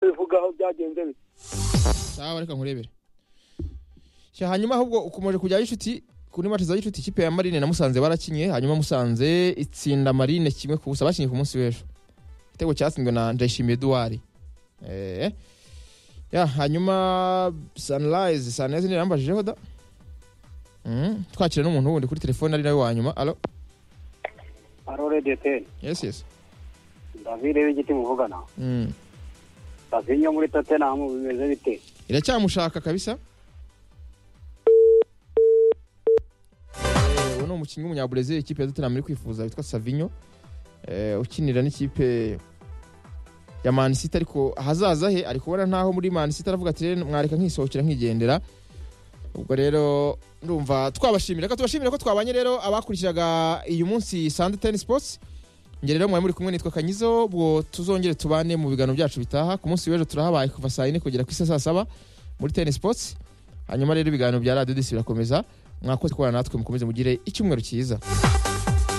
bivuga aho byagenze bite sawa reka nkurebere Sha, hanyuma ahubwo ukomeje kujyayo inshuti kuri mace za gicuti ikipe ya marine na musanze barakinye hanyuma musanze itsinda marine kimwe ku busa bakinye ku munsi w'ejo igitego cyatsinzwe na ndayishimiye eduwari Eh. ya hanyuma sanirayizi sanirayizi ntirambajije da Mm, twakira n'umuntu wundi kuri telefone ari nawe wa nyuma alo aro rediyoteri yes yes davide w'igiti muvugana Mm. savinyo muri totenamu bimeze bite iracyamushaka kabisa Eh, uwo ni umukinnyi w'umunyabrazil ikipe ya tottenham iri kwifuza witwa savinyo Eh, ukinira n'ikipe ya Man City ariko ahazaza he ari kubona ntaho muri Man City aravuga ati "Rero mwareka nkisohokera nkigendera ubwo rero ndumva twabashimira ko tubashimira ko twabanye rero abakurikiraga uyu munsi Sunday Ten Sports Njye rero mwari muri kumwe nitwa Kanyizo ubwo tuzongere tubane mu biganiro byacu bitaha ku munsi w'ejo turahabaye kuva saa yine kugera ku isa saa saba muri Ten Sports hanyuma rero ibiganiro bya Radio Disi birakomeza mwakoze kubana natwe mukomeze mugire icyumweru cyiza